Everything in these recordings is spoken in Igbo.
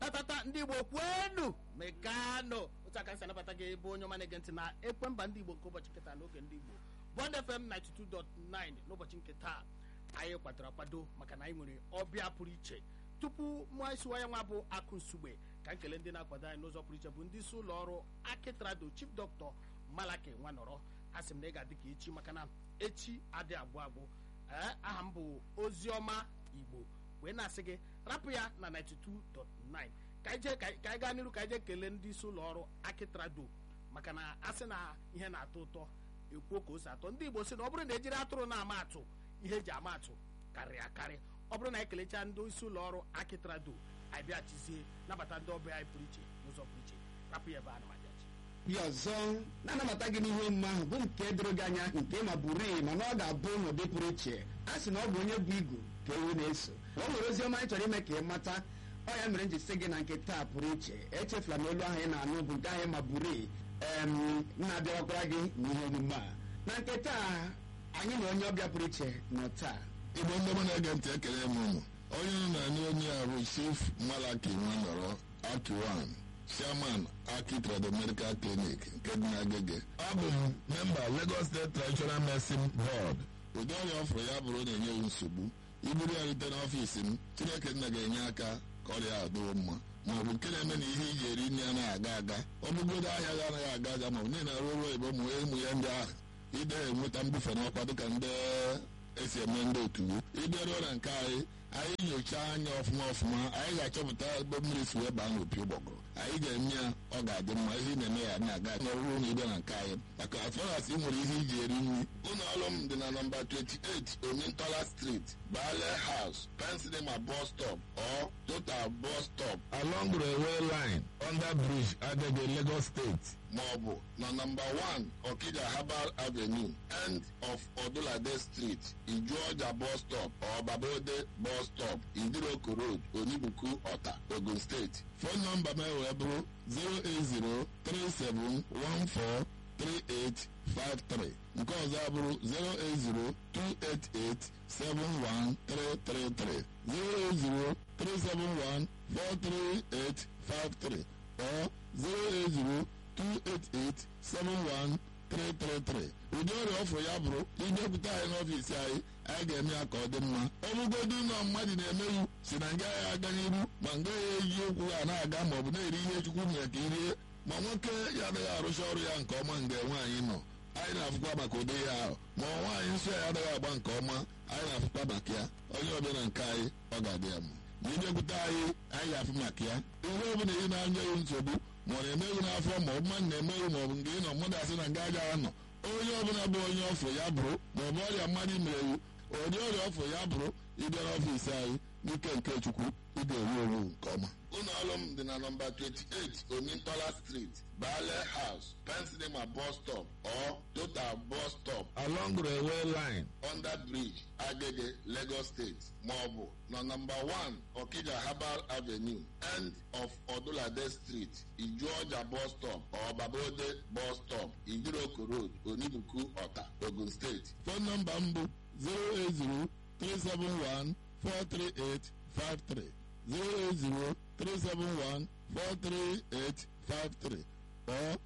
tatata ndị igbo kwenu mekanụ otu aka si anabata gị ebe onye ọma na-ege ntị na ekwe mba ndị igbo nke ụbọchị nketa n'oge ndị igbo bond fm 92.9 n'ụbọchị nke taa anyị kwadoro akwado maka na anyị nwere ọbịa pụrụ iche tupu mụọ isiwa ya nwa bụ akụ nsugbe ka nkele ndị na-akwado anyị n'ụzọ pụrụ iche bụ ndị isi ụlọ ọrụ akitrado chief dọkịta malaki nwanọrọ a sị m na ị ga-adị ka echi maka na echi adị agwụ agwụ ee aha m bụ oziọma igbo wee na-asị gị rapụ ya na 92.9 ka anyị jee ka anyị gaa n'iru ka anyị jee kelee ndị isi ụlọ ọrụ akitrado maka na a sị na ihe na-atọ ụtọ ekwuo ka o si atọ ndị igbo sị na ọ bụrụ na ejiri atụrụ na-ama atụ ihe eji ama atụ karịrị akarị ọ bụrụ na anyị kelechaa ndị isi ụlọ ọrụ akitrado anyị bịachizie nabata ndị ọbịa anyị pụrụ iche n'ụzọ pụrụ iche rapụ ya ebe a na majachi bịa ọzọ na-anabata gị n'ihe omume ahụ bụ nke doro gị anya nke ma bụrụ mana ọ ga-abụ n'ụdị pụrụ iche a sị na ọ bụ onye bụ igu ka ewu na-eso o nwere ozi ọma anyị chọrọ ime ka ị mata ọ ya mere m ji sị gị na nke taa pụrụ iche echefula na olu ahụ ị na-anụ bụ nke ahụ ma bụrụ na-abịawakwara gị n'ihe omume a na nke taa anyị na onye ọbịa pụrụ iche nọ taa igbo ndị ọma na-ege ntị ekele m ụnụ onye nọ na anyị onye a bụ chief malaki nwanọrọ akiwan chairman aki trado medical clinic nke dị n'agege abụ m memba lagos state traditional medicine board ụdị ọrịa ọfụrụ ya bụrụ na-enye m nsogbu iburu ya rute n'ọfiisi m chineke nna ga-enye aka ka ọrịa a dịwo mma ma ọ bụ nke na-eme na ihe iji eri nri anaghị aga aga ọ bụgodo ahịa gị anaghị aga aga ma ọ bụ niile arụ ọrụ oyibo mụ ụmụ ya ndị ahụ ide enweta mbufe n'ọkwa dịka ndị esi eme ndị otu ịbịaruo na nke anyị anyị nyochaa anya ọfụma ọfụma anyị ga-achọpụta ebe mmiri si wee baa n'opi ụgbọgụrụ anyị ga-eme ya ọ ga-adị mma ihe ị na-eme ya na-aga n'ọrụ na ịbịa na nke anyị maka afọras ị nwere ihe iji eri nri ụlọ ọrụ m dị na nọmba 28 omintola street bale house pensilema bus stop or total bus stop along railway line under bridge agege lagos state maọbụ na nọmba 1 okija herbal avenue end of odulade street ijuọja bus stop or babode bus stop idiroko road onibuku ọta ogun steeti fon nọmba m wee bụrụ 08037143853 nke ọzọ abụrụ 08028871333 08037143853 or 08028871333 ụdị ọrịa ọfụ ya bụrụ idepụta anyị n'ọfiisi anyị anyị ga-eme ya ka ọ dị mma ọ bụgodu ụlọ mmadụ na-emeghị si na nga ya aga n'iru ma nga ya eji okwu ha na-aga ma ọ bụ na-eri ihe chukwu mere ka irie ma nwoke ya anaghị arụcha ọrụ ya nke ọma mgbe nwaanyị nọ anyị na-afụkwa maka ụdị ya ahụ ma nwaanyị nsọ ya anaghị agba nke ọma anyị na-afụkwa maka ya onye ọbịa na nke anyị ọ ga-adị ya mma ma ịbịakwute anyị anyị ga-afụ maka ya ihe ọbụla ị na-anya ya nsogbu ma ọ na-emeghị n'afọ ma ọ bụ mmadụ na-emeghị ma ọ bụ nke ị nọ mmadụ asị na nga agaghị anọ onye ọbụla bụ onye ọfụ ya bụrụ ma ọ bụ ọrịa mmadụ mere iwu ụdị ọrịa ọfụ ya bụrụ ịbịa n'ọfiisi anyị n'ike nke chukwu ị ga-eru eru nke ọma ụlọ ọrụ m dị na nọmba 28 omintola street bale house pensilema bus stop or total bus stop along railway line under bridge agege lagos state maọbụ na nọmba 1 okija herbal avenue end of odulade street ijuọja bus stop or babode bus stop idiroko road onibuku ọta ogun steeti fon nọmba m bụ 080 371 43853 08037143853 or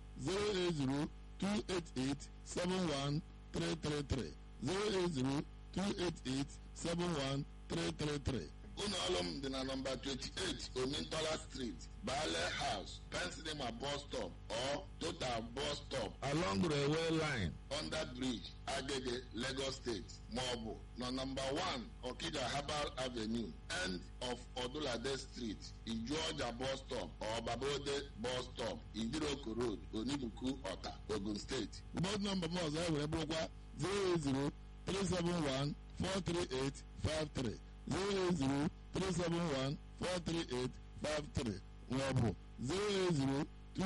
08028871333 08028871333 ụlọ ọrụ m dị na nọmba 28 omintola street bale house pensilema bus stop or total bus stop along railway line under bridge agege lagos state maọbụ na nọmba 1 okija herbal avenue end of odulade street ijuọja bus stop or babode bus stop idiroko road onibuku ọta ogun steeti bọd nọmba m ọzọ e were bụrụkwa 080 371 43853 08037143853 maọbụ 08028871333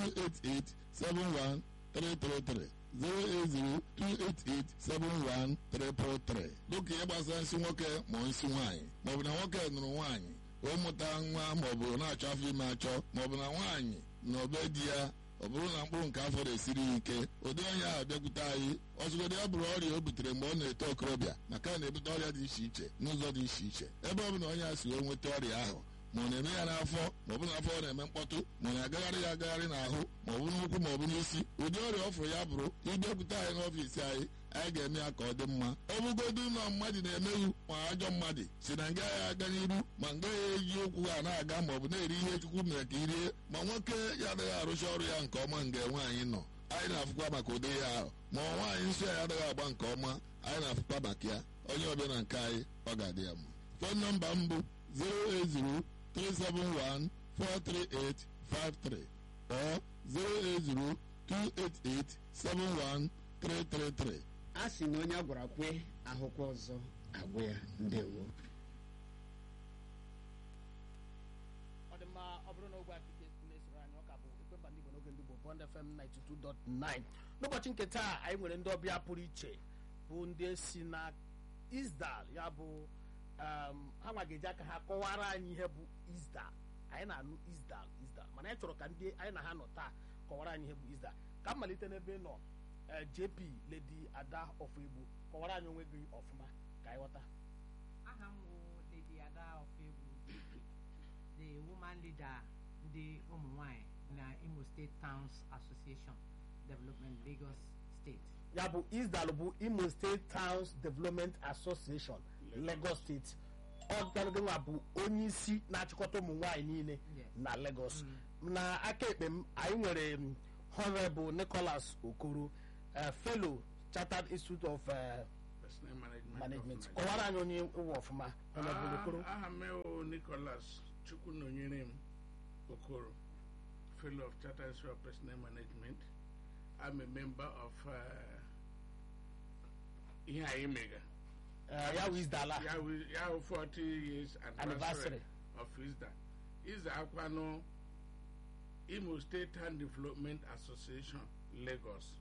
08028871333 dịka ihe gbasara nsị nwoke ma nsị nwaanyị maọbụ na nwoke nụrụ nwaanyị ụmụta nwa maọbụ na-achọ afọ ime achọ maọbụ na nwaanyị na obe di ya ọ bụrụ na mkpụrụ nke afọ na-esiri ya ike ụdị onye ahụ bịakwute anyị ọzụgodo ya bụrụ ọrịa o butere mgbe ọ na-eto okorobịa maka na na-ebute ọrịa dị iche iche n'ụzọ dị iche iche ebe ọ bụla onye a si wee nweta ọrịa ahụ ma ọ na-eme ya n'afọ ma ọ bụ n'afọ ọ na-eme mkpọtụ ma ọ na-agagharị ya agagharị n'ahụ ma ọ bụ n'ụkwụ ma ọ bụ n'isi ụdị ọrịa ọfụrụ ya bụrụ ịbịakwute anyị n'ọfiisi anyị anyị ga-eme ya ka ọ dị mma ọ bụgodu ụlọ mmadụ na-emeghị ma ajọ mmadụ si na nga ya aga n'iru ma nga ya eji ụkwụ ha na-aga ma ọ bụ na-eri ihe chukwu mere ka irie ma nwoke ya adịghị arụcha ọrụ ya nke ọma nga nwaanyị nọ anyị na-afụkwa maka ụdị ya ahụ ma ọ nwaanyị nsọ ya adịghị agba nke ọma anyị na-afụkwa maka ya onye ọbịa na nke anyị ọ ga-adị ya mma fon nọmba m bụ 08037143853 or 08028871333 a sị na onye a gwara kwe ahụkwa ọzọ agwụ ya ndewo ọ dị mma ọ bụrụ na ogbe akike na-esoro anyị ọ ka bụ ekwemba ndị Igbo n'oge ndị Igbo Bond FM 92.9 n'ụbọchị nke taa anyị nwere ndị ọbịa pụrụ iche bụ ndị si na Isdal ya bụ um, ha nwa ga-eji aka ha kọwara anyị ihe bụ Isdal anyị na-anụ Isdal Isdal mana anyị chọrọ ka ndị anyị na ha nọ taa kọwara anyị ihe bụ Isdal ka m malite n'ebe ị nọ eh, JP Lady Ada Ofegbu kọwara anyị onwe gị ọfụma ka anyị ghọta aha m bụ Lady Ada Ofegbu the woman leader ndị ụmụ nwanyị na Imo State Towns Association Development Lagos State ya bụ isdal bụ imo state towns development association lagos steeti ọganwa bụ onye isi na-achịkọta ụmụ nwaanyị niile Yes. na lagos na aka ekpe m anyị nwere m, honorable nicholas okoro eh, fellow chartered institute of eh, Personnel management. management of kọwara anyị onye ụwa ọfụma honorable okoro Ah, aha m ewu Nicholas Chukwunonyere m Okoro, fellow of Chartered Institute of Personnel Management. I'm a member of uh, ihe anyị mega. Eh, ya bụ isdal a Ya wụ- ya wụ 40 years Anniversary. anniversary of ISDA. ISDA akwanụ Imo State Town Development Association, Lagos.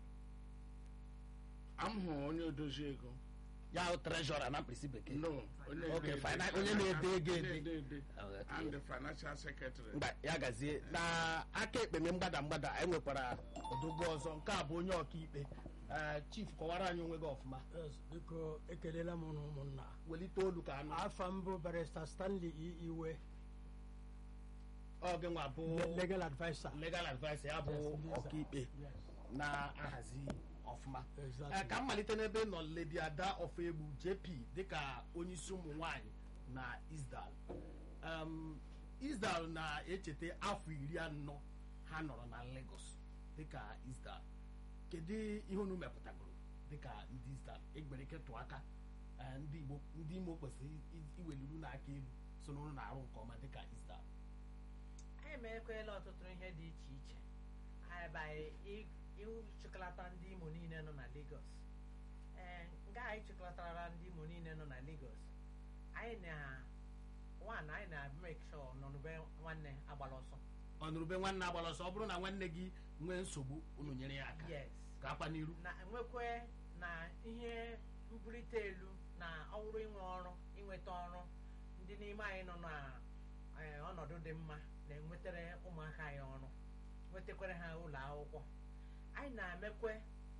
M hụ onye odozi ego. ya bụ treasurer na mkpirisi bekee No, onye Okay, na-ede- fina- onye na-ede ego ede. Onye na-ede. Okay. I'm the financial secretary. mgba ya gazie na aka ekpe m mgbada mgbada anyị nwekwara odogwu ọzọ nke a bụ onye ọkaikpe Eh, chief kọwara anyị onwe gị ọfụma Yes, biko ekelela m unu ụmụnna welite olu ka anụ afa m bụ barista stanley E. iwe ọ gị nwa bụ le- legal adviser legal advice ya bụ Yes, Lisa. ọkaikpe Yes, na-ahazi ọfụma exactly. Eh, ka m malite n'ebe ị nọ Lady Ada Ofegbu JP dịka onye isi ụmụ nwanyị na Isdal Um, Isdal na-echeta afọ iri anọ ha nọrọ na Lagos dịka Isdal kedu ihe unu mepụtagoro dịka ndị Isdal egbere ike tụọ aka eh, ndị Igbo ndị Imo kwesịrị i- iweliru n'aka elu so na unu na-arụ nke ọma dịka Isdal anyị mekwela ọtụtụ ihe dị iche iche anyị by ịchịkọlata ndị Imo niile nọ na Lagos ee nga anyị chịkọlatara ndị Imo niile nọ na Lagos anyị na one anyị na make sure nọnụbe nwanne agbala ọsọ ọnụrụbe nwanne agbara ọsọ ọ bụrụ na nwanne gị nwee nsogbu unu nyere ya aka yes ka akwa n'iru na nwekwe na ihe mbulite elu na ọrụ inwe ọrụ inweta ọrụ ndị n'ime anyị nọ na eh, ọnọdụ dị mma na-enwetara ụmụaka anyị ọrụ nwetakwara ha ụlọ akwụkwọ anyị na-emekwe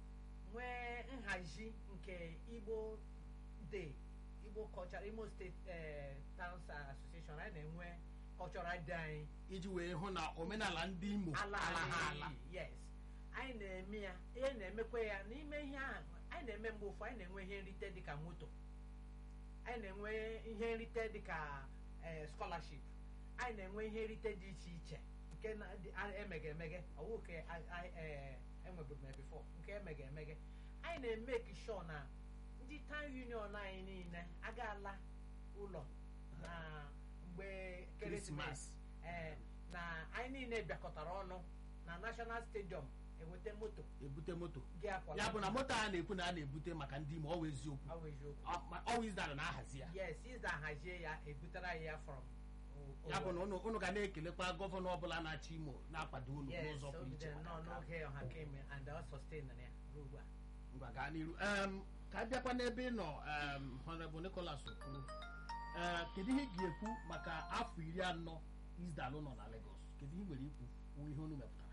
nwee nhazi nke Igbo Day Igbo Cultural Imo State eh, Towns Association anyị na-enwe cultural day anyị iji wee hụ na omenala ndị Imo ala ala ha ala anyị yes anyị na-eme ya ihe na-emekwa ya n'ime ihe ahụ anyị na-eme mgbe ụfọ anyị na-enwe ihe nrite dịka moto anyị na-enwe ihe nrite dịka eh, scholarship anyị na-enwe ihe nrite dị iche iche nke na- dị- a- emege emege ọwụ nke a- a- eh, enweburu m before nke emege emege anyị na-emeki sure na ndị town union anyị niile agaala ụlọ na mgbe ekeresimesi ee na anyị niile bịakọtara ọnụ na national stadium eweta moto ebute moto gị akwala ya bụ na moto a na-ekwu na a na-ebute maka ndị Imo ọ bụ eziokwu Ọ bụ eziokwu Ọ- ma- ọ Isdal na-ahazi ya yes ịza hazie ya ebutere anyị ya from o- ya bụ na Owerri. unu unu ga na-ekelekwa gọvanọ ọbụla na-achị Imo na-akwado unu yes n'ụzọ pụrụ iche ogide nọ maka nke a. n'oge ọha keme and ọ sustain ya ruo ugbu a ngwa gaa n'iru Em, ka a bịakwa n'ebe ị nọ em, Honorable Nicholas Okoro Ee, kedu ihe ị ga-ekwu maka afọ iri anọ Isdal nọ na Lagos kedu ihe ị nwere ikwu wụ ihe unu mepụtara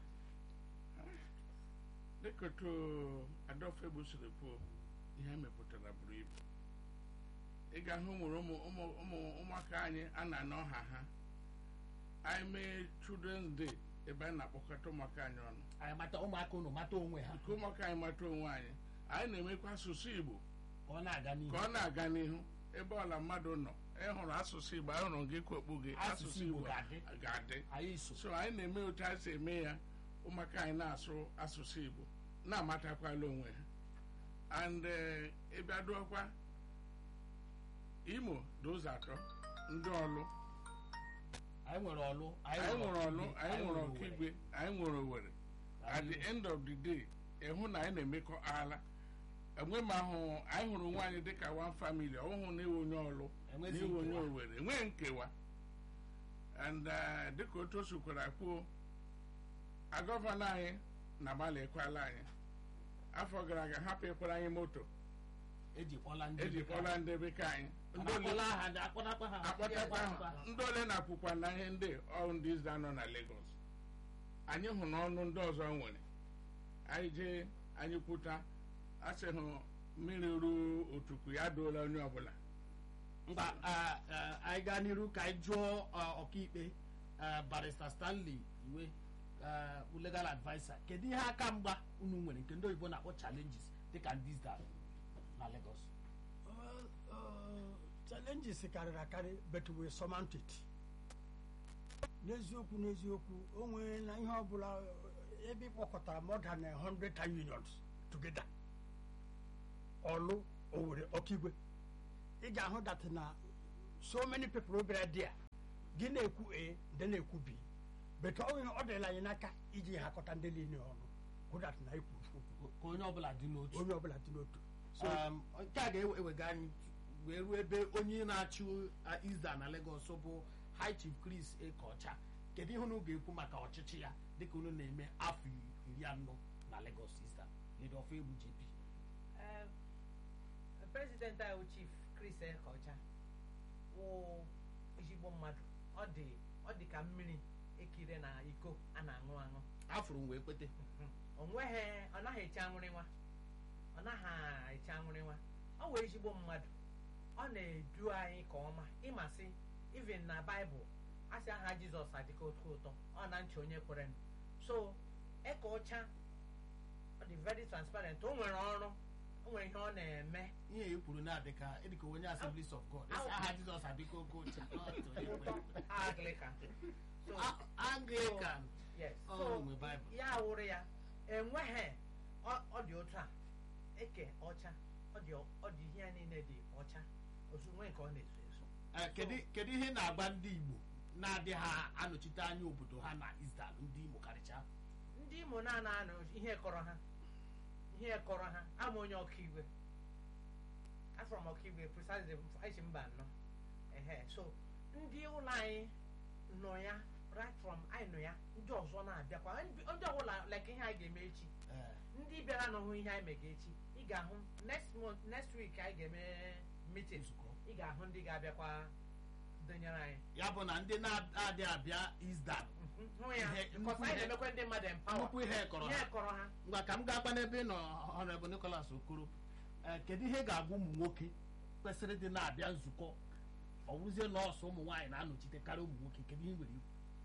dịka otu adọfegbu siri kwuo ihe mepụtara buru ibu ị ga-ahụ ụmụrụ ụmụ ụmụ ụmụ ụmụaka anyị a na-ana ọha ha anyị mee children's day ebe anyị na-akpọkọta ụmụaka anyị ọnụ anyị mata ụmụaka unu mata onwe ha ka ụmụaka anyị mata onwe anyị anyị na-emekwa asụsụ igbo ka ọ na-aga n'ihu ka ọ na-aga n'ihu ebe ọla mmadụ nọ ịhụrụ asụsụ igbo ahụrụ gị kwekpu gị Asụsụ Igbo ga-adị. ga-adị anyị so so anyị na-eme otu anyị si eme ya ụmụaka anyị na-asụ asụsụ igbo na-amatakwala onwe ha and eh, ịbịa dụọkwa imo dị ụzọ atọ ndị ọlụ anyị nwere ọlụ anyị nwere ọlụ Ọkigwe, anyị nwere Owerri. ọkigwe anyị nwere owere at the end of the day ịhụ na anyị na-emekọ ala enwe m ahụ anyị hụrụ onwe anyị dịka one family ọhụhụ na-ewe onye ọlụ Enwezi na-ewe onye nkewa. owere enweghị nkewa and uh, dịka otu o sikwara kwuo agọvanọ anyị na-agbalị ekwala anyị afọ gara aga hapụ ịkwara anyị moto ejikpọla ndị ejikpọla ndị bekee anyị ndị ole akpọla ha akpọtakwa ha akpọtakwa ha ndị ole na-apụkwa na ihe ndị ọ ndị ịza nọ na Lagos anyị hụ na ọnụ ndị ọzọ nwere anyị jee anyị kwuta asị hụ mmiri ruo otukwu ya doola onye ọbụla mba ah, ah, anyị gaa n'iru ka anyị jụọ ah, ọkaikpe ah, barista stanley iwe ah, bụ legal adviser kedu ihe aka mgba unu nwere nke ndị oyibo na-akpọ challenges dịka ndị Isda na Lagos Well, uh, challenges karịrị akarị but we surmount it n'eziokwu n'eziokwu o nwere na ihe ọbụla uh, ebe ịkpọkọtara more than a hundred town unions together ọlụ owere ọkigwe ị ga-ahụ that na so many people bịara there gị na-ekwu a ndị na-ekwu b but ọ nwere- ọ dịla anyị n'aka iji hakọta ndị niile ọnụ hụ that na ikwuru okwu ka onye ọbụla dị n'otu onye ọbụla dị n'otu so Um, nke a ga-ewega anyị wee ruo ebe onye na-achị uh, Isda na Lagos bụ High Chief Chris Ekeọcha kedu ihe unu ga-ekwu maka ọchịchị ya dịka unu na-eme afọ iri anọ na Lagos Isda leader of egwu JP Ee, prezidenti anyị bụ chief Chris Ekeọcha wụ ezigbo mmadụ ọ dị ọ dị ka mmiri ekire na iko a na-aṅụ aṅụ afụrụ m wee kwete o nweghị ọ naghị eche anwụrị nwa ọ naghị eche anwụrị nwa ọ wee ezigbo mmadụ ọ na-edu anyị ka ọma ịmasị even na baịbụl a sị aha jizọs adịka otu ụtọ ọ na nche onye kwere nụ. so eke ọcha ọ dị very transparent o nwere ọrụ o nwere ihe ọ na-eme ihe e kwuru na-adị ka ịdịka onye Assemblies of God esi Au. aha Jizọs adịka oke ochie ụtọ Anglican so Anglican yes Ọ so nwe Bible. ya wụrụ ya enweghị ọ ọ dị otu a eke ọcha ọ dị ọ dị ihe ya niile dị ọcha ozu nwee nke ọ na-eso eso Eh, kedu kedu ihe na-agba ndị Igbo na-adị ha anọchite anya obodo ha na Isda ndị Imo karịcha ndị Imo na-ana anụ ihe kọrọ ha ihe kọrọ ha ama onye ọkaigwe afọrọ m ọkaigwe precisely esi mba anọ ehe so ndị ụlọ anyị nọ ya right from anyị nọ ya ndị ọzọ na-abịakwa ndị ndị ọbụla like ihe anyị ga-eme echi Eh, ndị bịara n'ọhụ ihe anyị mega echi ị ga-ahụ next month next week anyị ga-eme meeting nzukọ ị ga-ahụ ndị ga-abịakwa donyere anyị ya bụ na ndị na-adị abịa Isda Mhm, hụ ya Ihe- because nnukwu anyị ihe- na-emekwa ndị mmadụ empower nnukwu ihe kọrọ ihe ha kọrọ ha ngwa ka m ga-agba n'ebe ị nọ Honorable Nicholas Okoro Eh, kedu ihe ga-agwa ụmụ nwoke kwesịrị dị na-abịa nzukọ ọ bụrụzie nọọsụ ụmụ nwaanyị na-anọchite karịa ụmụ nwoke kedu ihe nwere ikwu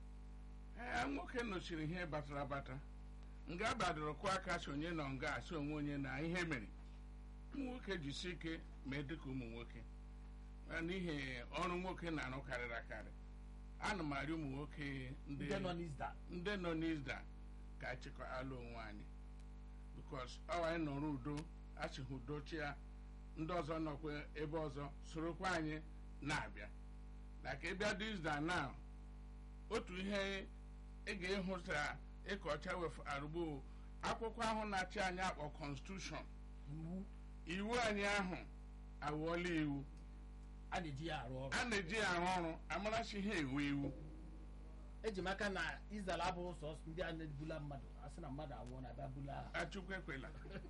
ee nwoke nọchiri ihe batara abata nga badoro kụọ aka si onye nọ nga asị onwe onye na ihe mere ụmụ nwoke jisi ike mee dịka ụmụ nwoke Eh, n'ihi ọrụ nwoke na-arụ karịrị akarị ana m arị ụmụ nwoke ndị ndị nọ n'Isda ndị nọ n'izda ka achịkọ alụ onwe anyị bikos ọ anyị nọrọ udo achị ha udo chia ndị ọzọ nọkwa ebe ọzọ sorokwa anyị na-abịa na ka ịbịa dị izda na otu ihe ị ga-ịhụta ịka ọcha wef arụgbo akwụkwọ ahụ na-achị anyị akpọ konstitushọn iwu iwu anyị ahụ awụọla iwu a na-eji ya arụ ọrụ a na-eji ya arụ ọrụ amarachi ha enwe iwu eji m aka na Isda abụghị sọsọ ndị a na-ebula mmadụ a sị na mmadụ anwụọ na-abịa bula achukwu ekwela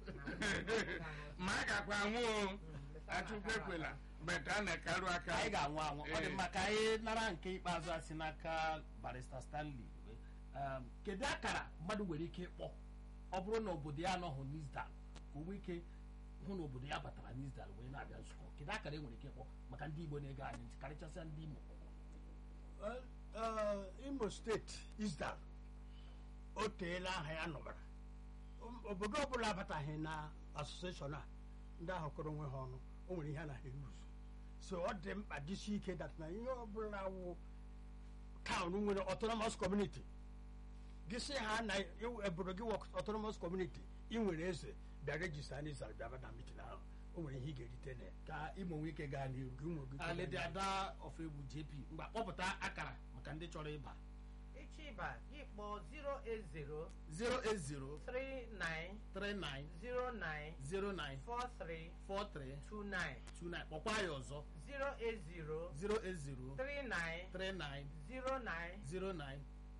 ma a gakwa anwụ o achukwu ekwela bet a na-ekaru aka anyị ga-anwụ anwụ ọ dị Ee. mma ka anyị nara nke ikpeazụ a si n'aka barista Stanley Um, kedu akara mmadụ nwere ike ịkpọ ọ bụrụ na obodo ya anọghị n'Isda ka o nwee ike hụ na obodo ya batara n'Isda wee na-abịa nzukọ kedu akara e nwere ike ịkpọ maka ndị Igbo na-ege anyị ntị karịchasịa ndị Imo Well, uh, Imo imo steeti isdal o teela aha ya nọbara O- obodo ọbụla abataghị na asosieshọn a ndị ahụ kụrụ onwe ha ọnụ o nwere ihe a na-eruzu so ọ dị mkpa dịsi ike dat na ihe ọbụla wụ taụn nwere autonomous community gị sị ha na iwu- obodo gị wụ autonomous community ị nwere eze bịa rejista n'izal bịaba na mitin ahụ o nwere ihe ị ga-erite na ya ka imo nwee ike gaa n'ihu Gị nwe gị ike aledi gaa ada of egwu jp mgbe kpọpụta akara maka ndị chọrọ ịba ịchọ ịba gị kpọọ 080 080 39 39 09 09 43 43 29 29 kpọkwa ya ọzọ 080 080 39 39 09 09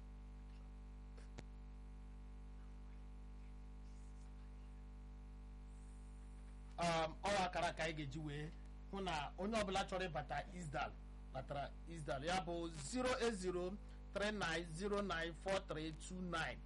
um, ọ akara ka anyị ga-eji wee hụ na onye ọbụla chọrọ ịbata isdal batara isdal ya bụ 08039094329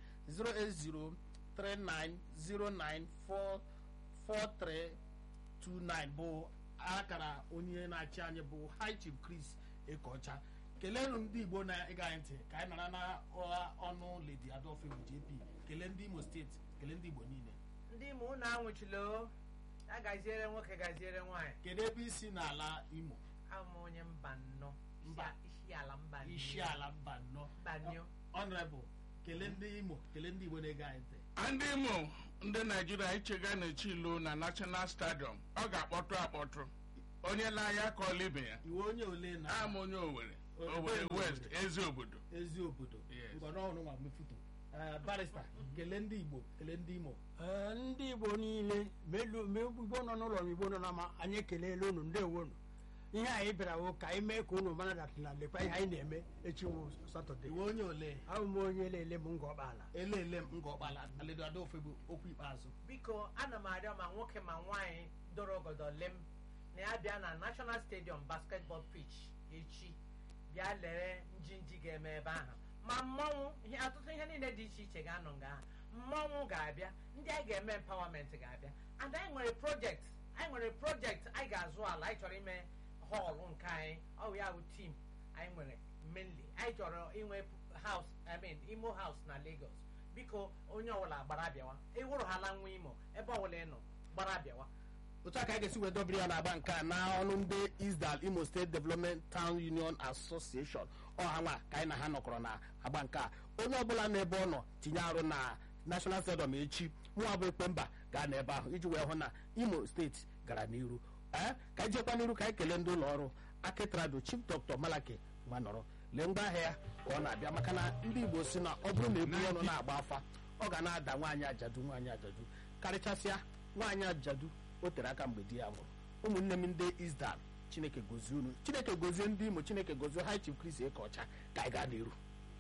08039094329 bụ akara onye na-achị anyị bụ high chief chris ekeọcha keleenụ ndị igbo na-ịga anyị ntị ka anyị nara na ọha ọnụ ledi adolfin jp kelee ndị imo steeti kelee ndị igbo niile ndị imo unu anwụchila o ya gaziere nwoke gaziere nwaanyị kedu ebe isi n'ala imo abụ m onye mba nnọ Mba. isi ala mba nnọ. isi ala mba nnọ mba nnọ. honorable kelee ndị imo kelee ndị igbo na-ege anyị ntị ndị imo ndị naijiria ichega na-echi ilo na national stadium ọ ga-akpọtụ akpọtụ onye na-anya ka ọla ibe ya iwe onye ole na ama onye owere Owere owere Owere. west ezi obodo ezi obodo Yes. ngọnọọrụ nwa mefuto Eh, barista kelee ndị igbo kelee ndị imo Ee, ndị igbo niile ma elu- ma igbo nọ n'ụlọ ma igbo nọ n'ama anyị ekelela unu ndewonu ihe anyị bịara wụ ka anyị mee ka unu mara dat na lekwa ihe anyị na-eme echi wụ satọde iwe onye ole abụ m onye lele m nga ọkpala elele m ngọkpala aledo adaofe bụ okwu ikpeazụ biko ana m arịọ ma nwoke ma nwaanyị dọrọ ogodo lem na ya bịa na national stadium basketball pitch echi bịa lere njinji ga-eme ebe ahụ ma mmọnwụ ihe ọtụtụ ihe niile dị iche iche ga-anọ nga ahụ mmọnwụ ga-abịa ndị anyị ga-eme empowerment ga-abịa and anyị nwere project anyị nwere project anyị ga-azụ ala anyị chọrọ ime họọlụ nke anyị ọ bụ ya bụ tim anyị nwere mainly anyị chọrọ inwe house i mean imo house na lagos biko onye ọbụla gbara abịawa ịwụrụ hala nwa imo ebe ọbụla ị nọ gbara abịawa otu a ka anyị ga-esi wee dobiri ya n'agba nke a na ọnụ ndị isdal imo state development town union association ọha nwa ka anyị na ha nọkọrọ na agba nke a onye ọbụla n'ebe ọ nọ tinye arụ na national stadium echi mụnwa bụ ekpe mba gaa n'ebe ahụ iji wee hụ na imo steeti gara n'iru ee ka anyị jekwa n'iru ka anyị kelee ndị ụlọ ọrụ akitrado chief dr malaki nwa nọrọ lee ngwa ahịa ya ka ọ na-abịa maka na ndị igbo si na ọ bụrụ na eburu ọnụ na-agba afa ọ ga na-ada nwaanyị ajadu nwaanyị ajadu karịchasịa nwaanyị ajadu o tere aka mgbe di ya nwụrụ ụmụnne m ndị isdal chineke gozie unu chineke gozie ndị imo chineke gozie high chief chris ekeọcha ka anyị gaa n'iru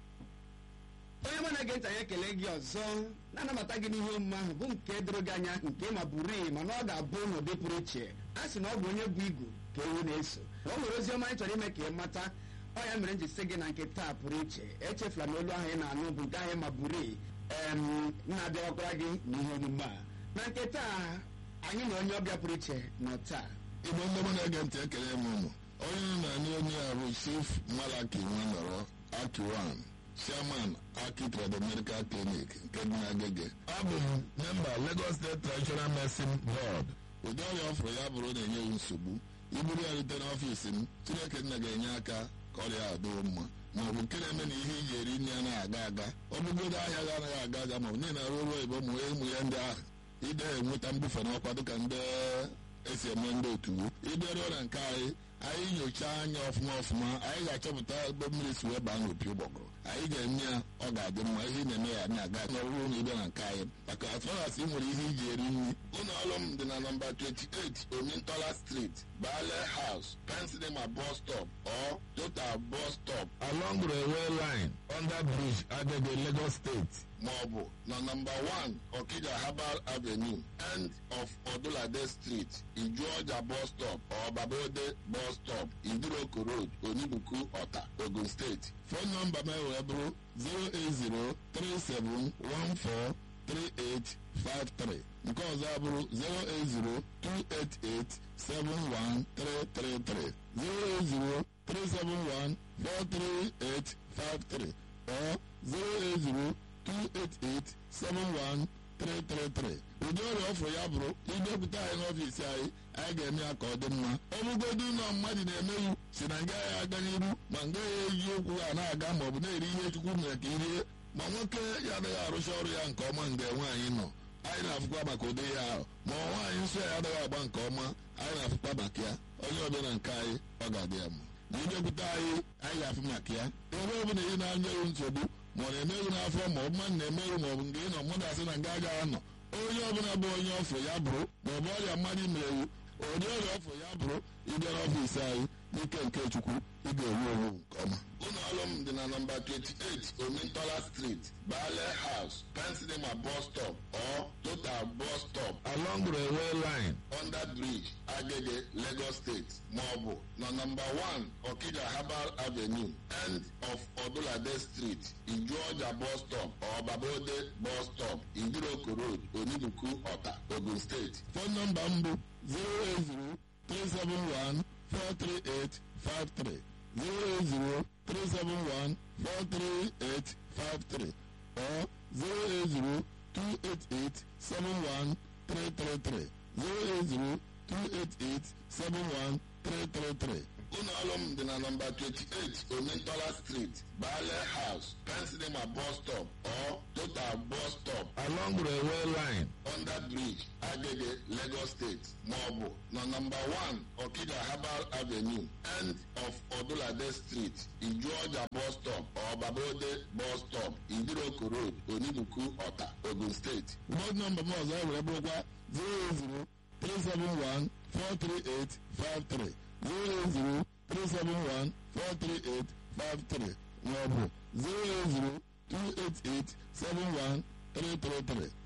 onye mụ na-ege ntị anyị ekele gị ọzọ na-anabata gị n'ihe omume ahụ bụ nke doro gị anya nke ma bụrụ mana ọ ga-abụ n'ụdị pụrụ iche a sị na ọ bụ onye bụ igu ka ewu na-eso o nwere ozi ọma anyị chọrọ ime ka ị mata ọ ya mere m ji sị gị na nke taa pụrụ iche echefula na olu ahụ ị na-anụ bụ nke ahụ ma bụrụ em na-abịawakwara gị n'ihe omume a na nke taa anyị na onye ọbịa pụrụ iche nọ taa igbo ndị mụ na-ege ntị ekele m ụmụ onye nọ na ndị onye a bụ chief malaki nwanọrọ akiwan chairman aki trado medical clinic nke dị n'agege abụ m memba lagos state traditional medicine board ụdị ọrịa ọ fụrụ ya bụrụ na-enye ya nsogbu iburu ya rute n'ọfiisi m chineke nna ga-enye aka ka ọrịa a dịwo mma ma ọ bụ nke na-eme na ihe iji eri nri anaghị aga aga ọ bụgodo ahịa ga anaghị aga aga ma ọ bụ niile arụ ọrụ oyibo ụmụ ụmụ ya ndị ahụ ide enweta mbufe n'ọkwa dịka ndị esi eme ndị otu ịbịaruo na nke anyị anyị nyochaa anya ọfụma ọfụma anyị ga-achọpụta ebe mmiri si wee baa n'opi ụgbọgụrụ anyị ga-eme ya ọ ga-adị mma ihe ị na-eme ya na-aga n'ọrụ na ịbịa na nke anyị maka atụrasị ị nwere ihe iji eri nri ụlọ ọrụ m dị na nọmba 28 omintola street bale house pensinema bus stop or total bus stop along railway line under bridge agege lagos state maọbụ na nọmba 1 okija herbal avenue end of odulade street ijuọja bus stop or babode bus stop idiroko road onibuku ọta ogun steeti fon nọmba m wee bụrụ 08037143853 nke ọzọ abụrụ 08028871333 08037143853 or 08028871333 ụdị ọrịa ọfụ ya bụrụ ịbịakwute anyị n'ọfiisi anyị anyị ga-eme ya ka ọ dị mma ọ bụgodu ụlọ mmadụ na-emeghị si na nga ya aga n'iru ma nga ya eji okwu ha na-aga ma ọ bụ na-eri ihe chukwu mere ka irie ma nwoke ya adịghị arụcha ọrụ ya nke ọma mgbe nwaanyị nọ anyị na-afụkwa maka ụdị ya ahụ ma ọ nwaanyị nsọ ya adịghị agba nke ọma anyị na-afụkwa maka ya onye ọbịa na nke anyị ọ ga-adị ya mma na ịbịakwute anyị anyị ga-afụ maka ya ebe ọ bụla ị na-anyeghị nsogbu ma ọ na-emeghị n'afọ ma ọ bụ mmadụ na-emeghị ma ọ bụ nke ị nọ mmadụ asị na nga agaghị anọ onye ọbụla bụ onye ọfụ ya bụrụ ma ọ bụ ọrịa mmadụ merewu ụdị ọrịa ọfụ ya bụrụ ịbịa n'ọfiisi anyị n'ike nke chukwu ị ga-ewu ewu nke ọma ụlọ ọrụ m dị na nọmba 28 omintola street bale house pensilema bus stop or total bus stop along railway line under bridge agege lagos state maọbụ na nọmba 1 okija herbal avenue end of odulade street ijuọja bus stop or babode bus stop idiroko road onibuku ọta ogun steeti fon nọmba m bụ 080 371 43853 08037143853 or 08028871333 08028871333 ụlọ ọrụ m dị na nọmba 28 omentola street bale house pensilema bus stop or total bus stop along railway line under bridge agege lagos state maọbụ na nọmba 1 okija herbal avenue end of odulade street ijuọja bus stop or babode bus stop idiroko road onibuku ọta ogun steeti bọd nọmba m ọzọ were bụrụkwa 080 371 43853 080 371 43853 maọbụ 080 288 71333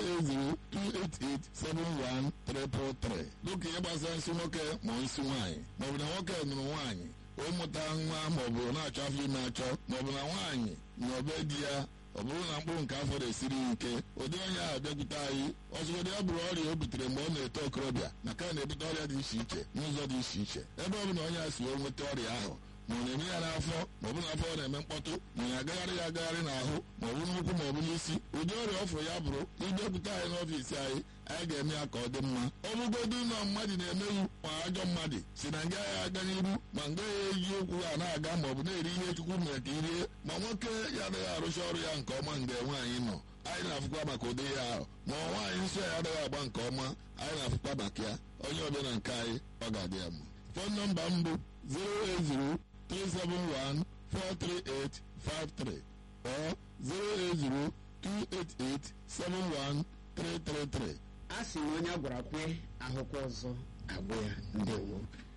08028871333 dịka ihe gbasara nsị nwoke ma nsị nwaanyị maọbụ na nwoke nụrụ nwaanyị ụmụta nwa maọbụ na-achọ afọ ime achọ maọbụ na nwaanyị na obe di ya ọ bụrụ na mkpụrụ nke afọ na-esiri ike ụdị onye ahụ bịakwute anyị ọzụgodị ya bụrụ ọrịa o butere mgbe ọ na-eto okorobịa maka na na-ebute ọrịa dị iche iche n'ụzọ dị iche iche ebe ọ bụla onye a si wee nweta ọrịa ahụ ma ọ na-eme ya n'afọ ma ọ bụ n'afọ ọ na-eme mkpọtụ ma ya agagharị ya agagharị n'ahụ ma ọ bụ n'ụkwụ ma ọ bụ n'isi ụdị ọrịa ọfụ ya bụrụ ịbịakwute anyị n'ọfiisi anyị anyị ga-eme ya ka ọ dị mma ọ bụgodu ụlọ mmadụ na-emeghị ma ajọ mmadụ si na nga ya aga n'iru ma nga ya eji okwu ha na-aga ma ọ bụ na-eri ihe chukwu mere ka irie ma nwoke ya adịghị arụcha ọrụ ya nke ọma mgbe nwaanyị nọ anyị na-afụkwa maka ụdị ya ahụ ma ọ nwaanyị nsọ ya adịghị agba nke ọma anyị na-afụkwa maka ya onye ọbịa na nke anyị ọ ga-adị ya mma fon nọmba m bụ 080 371 43853 or 080 288 71333 a sị na onye a gwara kwe ahụkwa ọzọ agwụ ya ndewo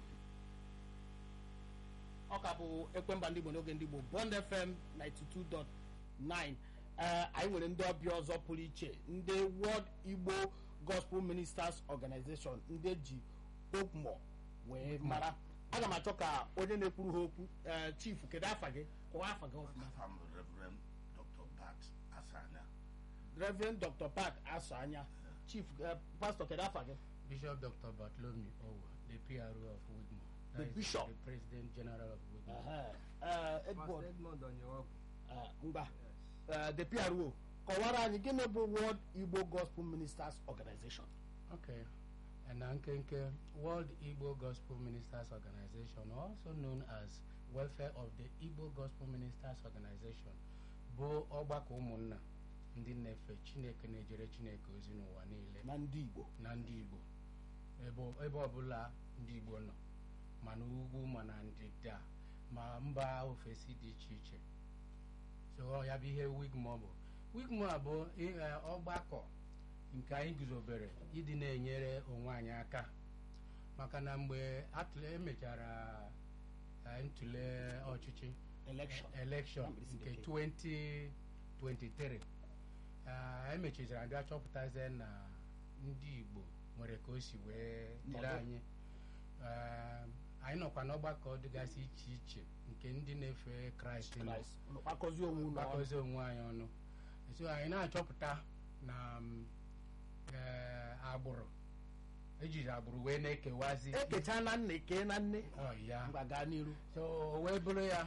ọ ka bụ ekwemba ndị igbo n'oge ndị igbo bond fm 92.9 ee anyị nwere ndị ọbịa ọzọ pụrụ iche ndị world igbo gospel ministers organization ndị eji okmo wee mara aga m achọ ka onye na-ekwuru ha okwu ee chief kedu afa gị kọwaa afa gị ọfụma Afam Reverend Dr. Bat Asanya. reverend dr pat asọ anya chief eh, pastor kedu afa gị Bishop Dr. Bartholomew Owo, the PRO of Woodmore. The That is bishop? The President General of Woodmore. Ehe. Eh, Edward Edmond Onyewogu. eh, ngwa eh, the pro kọwara anyị gịnị bụ world igbo gospel ministers organization Okay. And Ankenke, World Igbo Gospel Ministers Organization, also known as Welfare of the Igbo Gospel Ministers Organization, bụ ọgbakọ ụmụnna ndị na-efe Chineke na-ejere Chineke ozi n'ụwa niile na ndị igbo na ndị Igbo ebe ebe ọbụla ndị Igbo nọ ma n'ugwu ma na ndịda ma mba ofesi dị iche iche so ọ ya bụ ihe wigmo bụ wigmo a bụ i- eh, ọgbakọ nke anyị guzobere ịdị na-enyere onwe anyị aka maka na mgbe atụle emechara eh, ntụle ọchịchị election election Na mkpirisi nke bekee. 2023 ah, emechiziri abịa chọpụtazie na ndị Igbo nwere ka o si wee dịrị Nọdụ. anyị Ah, anyị nọkwa n'ọgbakọ dịgasị iche iche nke ndị na-efe Kraịst nọ Christ unu kpakọzie onwe unu ọnụ. gbakọzi onwe anyị ọnụ so anyị na-achọpụta na mm, eh, agbụrụ ejiri agbụrụ wee na-ekewazi ekecha na nna eke na nne ọ ya ngwa gaa n'iru so o wee bụrụ ya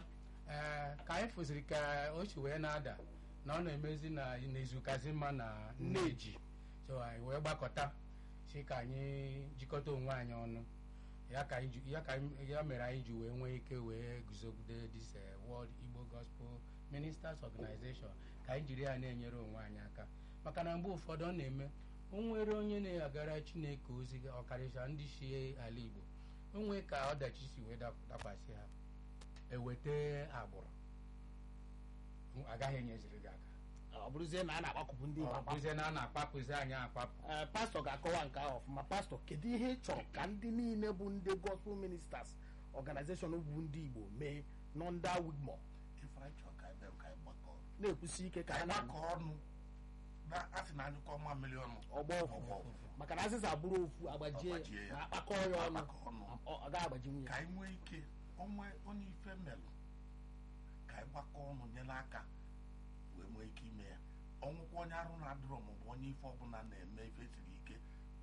ee ka anyị fụziri ka o si wee na-ada na ọ na-emezi na n'izukazi mma na nneji so anyị wee gbakọta si ka anyị jikọta onwe anyị ọnụ ya ka anyị ji- ya ka anyị- ya mere anyị ji wee nwee ike wee guzogide this eh, World Igbo Gospel Ministers Organization ka anyị jiri ya na-enyere onwe anyị aka maka na mgbe ụfọdụ ọ na-eme o nwere onye na-agara Chineke ozi ọkarịcha ndị si ala Igbo o nwee ka ọdachi si wee dap- dakwasị ha eweta agbụrụ agaghị enyeziri gị aka ọ bụrụzie na a na-akpakọpụ ndị Igbo ọ akpakọ. bụzie na a na-akpapụzi anyị akpapụ Ee, pastọ ga-akọwa nke ahụ ọfụma pastọ kedu ihe ị chọrọ ka ndị niile bụ ndị gospel ministers organization bụ ndị igbo mee nọ ndị wigmo ife anyị chọrọ ka anyị bịa ka anyị gbakọ na-ekwusi ike ka ka ha anyị na gbakọ ọnụ na a sị na anyụkọ ọma mmiri ọnụ ọgbọ ofufu maka na azịza bụrụ ofu agbajie Agbajie ya. na akpakọ ya ọnụ Agbakọ ọnụ. ọ ọ gaghị agbaji nwunye ka anyị nwee ike onwe onye ife melụ ka anyị gbakọ ọnụ nyere aka wee nwee ike ime ya ọnwụkwa onye arụ na-adịrọ maọbụ onye ife ọbụla na-eme ife siri ike